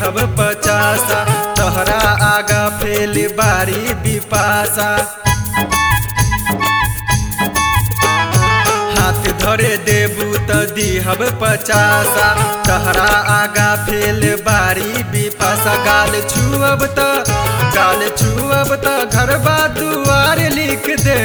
दिहब पचासा तोहरा आगा फेल बारी बिपासा हाथ धरे देबू त दिहब पचासा तहरा आगा फेल बारी बिपासा गाल छुअब त गाल छुअब त घरबा दुआर लिख दे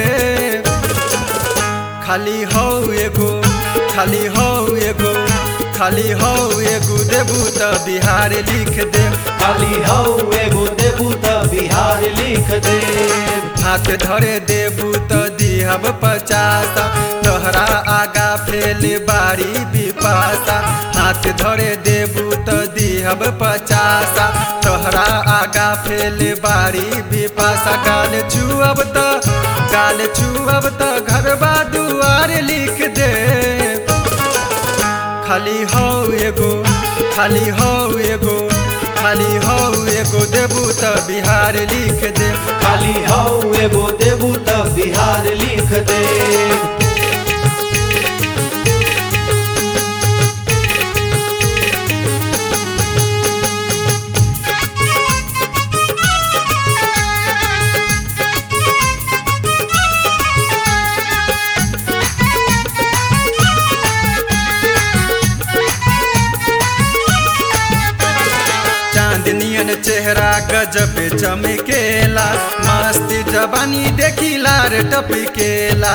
खाली हौ एगो खाली हौ एगो खाली हौ एगो देबू त बिहार लिख दे खाली हौ एगो देबू त बिहार लिख दे हाथ धरे देबू त दिहब पचासा तोहरा आगा फेल बारी बिपासा हाथ धरे देबू त दिहब पचासा तोहरा आगा फेल बारी बिपासा गाल छुअब त गाल छुअब त घरबा दुआर लिख दे खाली हौ एगो खाली हौ एगो खाली हौ एगो देबू त बिहार लिख दे खाली हौ एगो देबू त बिहार लिख दे चांदनियन चेहरा गजब चमकेला मस्त जवानी देखी लार टपकेला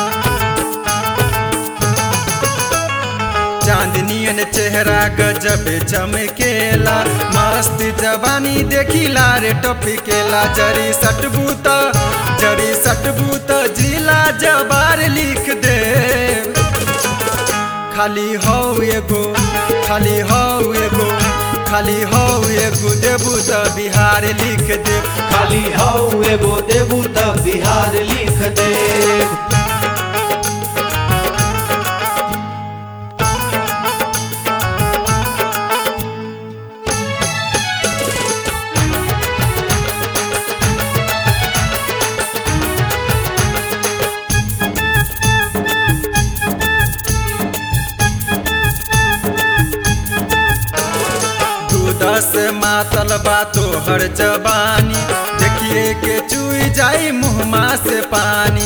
चांदनियन चेहरा गजब चमकेला मस्त जवानी देखी लार टपकेला जरी सटबू त जरी सटबू त जिला जबार लिख दे खाली हौ एगो खाली हौ एगो खाली हौ एगो देबू त बिहार लिख दे खाली हौ एगो देबू त बिहार लिख दे दूध से मातल बा तोहर जबानी देखिए के चुई जाई मुहमा से पानी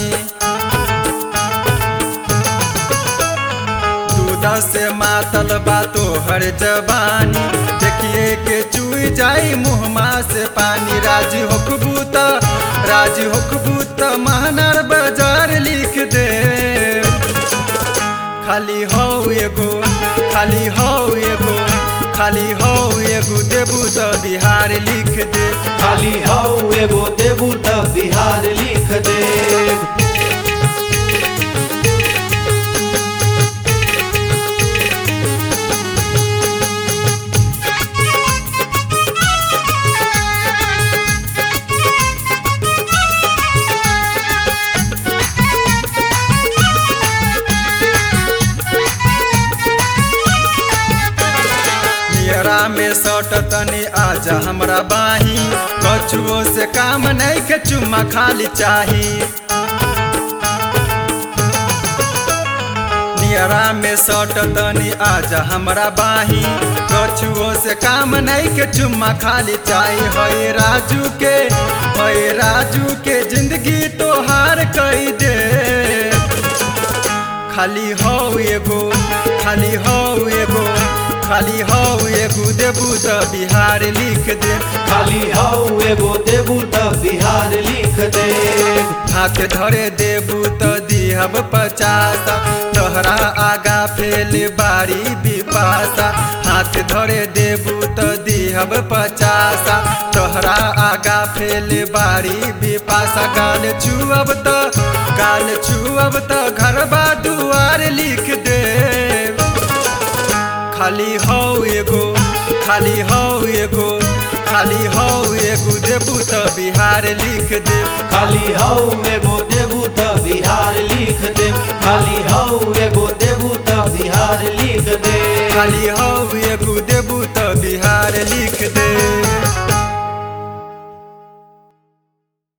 दूध से मातल बा तोहर जबानी देखिए के चुई जाई मुहमा से पानी राजी होकबू त राजी होकबू त महनार बाजार लिख दे खाली हौ एगो खाली हौ एगो खाली हौ एगो देबू त बिहार लिख दे खाली हौ एगो देबू त बिहार लिख दे नियरा में सट तनी आजा हमरा बाही कछुओ से काम नहीं के चुम्मा खाली चाही नियरा में सट तनी आजा हमरा बाही कछुओ से काम नहीं के चुम्मा खाली चाही हई राजू के हई राजू के जिंदगी तोहार कई दे खाली हौ एगो खाली हौ एगो खाली हौ एगो देबू त बिहार लिख दे खाली हौ एगो देबू त बिहार लिख दे हाथ धरे देबू त दिहब पचासा तोहरा आगा फेल बारी बिपासा हाथ धरे देबू त दिहब पचासा तोहरा आगा फेल बारी बिपासा गाल छुअब त गाल छुअब त घरबा दुआर लिख दे खाली हौ एगो खाली हौ एगो खाली हौ एगो देबू त बिहार लिख दे खाली हौ एगो देबू त बिहार लिख दे खाली हौ एगो देबू त बिहार लिख दे खाली हौ एगो देबू त बिहार लिख दे